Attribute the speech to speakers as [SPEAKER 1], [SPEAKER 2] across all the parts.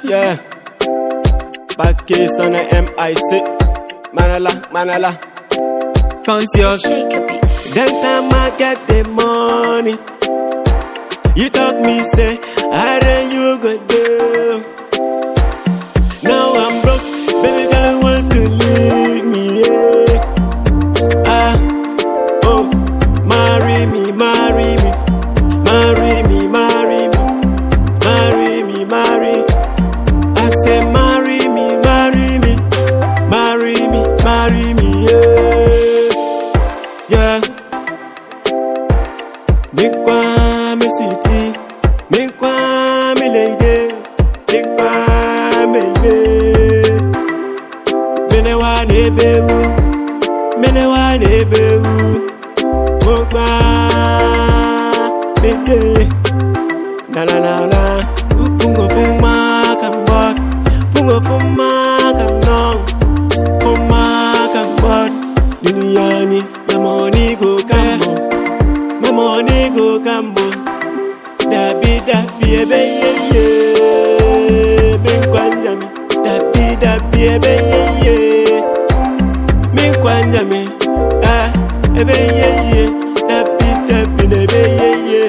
[SPEAKER 1] Yeah. Back case on the MIC. Manala, Manala.
[SPEAKER 2] Conscious.
[SPEAKER 3] Shake a bit.
[SPEAKER 1] Then time I get the money. You talk me say, I then you go do. Now I'm broke, baby girl want to leave me. Yeah. Ah, oh, marry me, marry me, marry me, marry me, marry me, marry. I say marry me, marry me, marry me, marry me. Yeah, yeah. Mikwa me city, mikwa me lady, mikwa me lady. Mene wa nebewu, mene wa nebewu, mokwa me de. Na na na na, upungo fuma kambot, pungo fuma kanong, fuma kambot. Duniani, the money go kambo. My money go gambo. Dabi dabi ebe ye ye. Min kwanja mi. Dabi dabi ebe ye ye. Min kwanja mi. Ah, ebe ye ye. Dabi dabi ebe ye ye.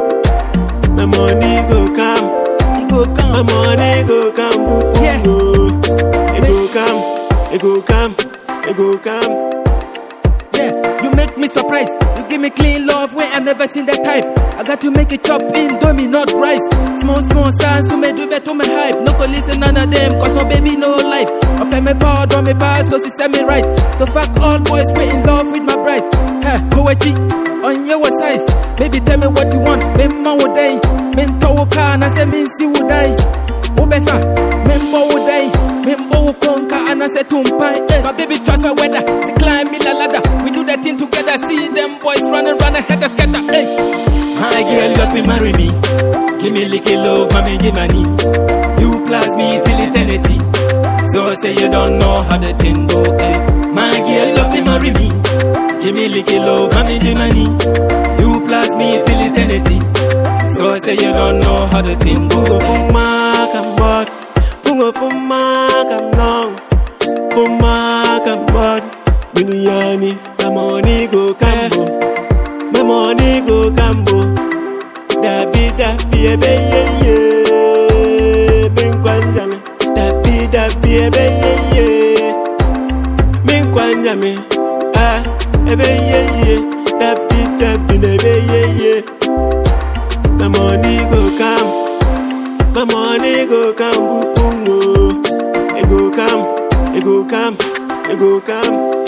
[SPEAKER 1] My money go come.
[SPEAKER 2] It go
[SPEAKER 1] My
[SPEAKER 2] come.
[SPEAKER 1] money go come. Bupu
[SPEAKER 2] Yeah.
[SPEAKER 1] It go come. It go come. It go come.
[SPEAKER 2] Yeah, you make me surprised. You give me clean love when I never seen that type. I got to make it chop in, do me not rice. Small, small signs to me do better my hype. No go listen none of them, cause my baby no life. I pay me power, do me pass, so she set me right. So fuck all boys, we in love with my bride. Huh, who a cheat on your size? Baby, tell me what you want. Me man would die. Me to car, and I say me see would die. Obesa, member would die. Member will conquer and I say tumpai. Eh. My baby transfer weather, she climb me la ladder. We do that thing together. See them boys running, running, head a scatter. Hey. My girl, love me, marry me. Give me little love, mommy, give money. You plus me till eternity. So say you don't know how the thing go. Eh. My girl, love me, marry me. Give me little love, mommy, give money. You plus me till eternity. So say you don't know how the thing go.
[SPEAKER 1] Pungo
[SPEAKER 2] Eh.
[SPEAKER 1] fuma kambot, pungo fuma kamnong, fuma kambot. Duniani, my money go kambo, my money go kambo. Dabi dabi ebe ye ye, bin kwanja me. Dabi dabi ebe ye ye, bin kwanja me. Ah, ebe ye ye, dabi dabi ebe ye ye. My money go come. My money go come, bupungo. It go come, it go come, it go come.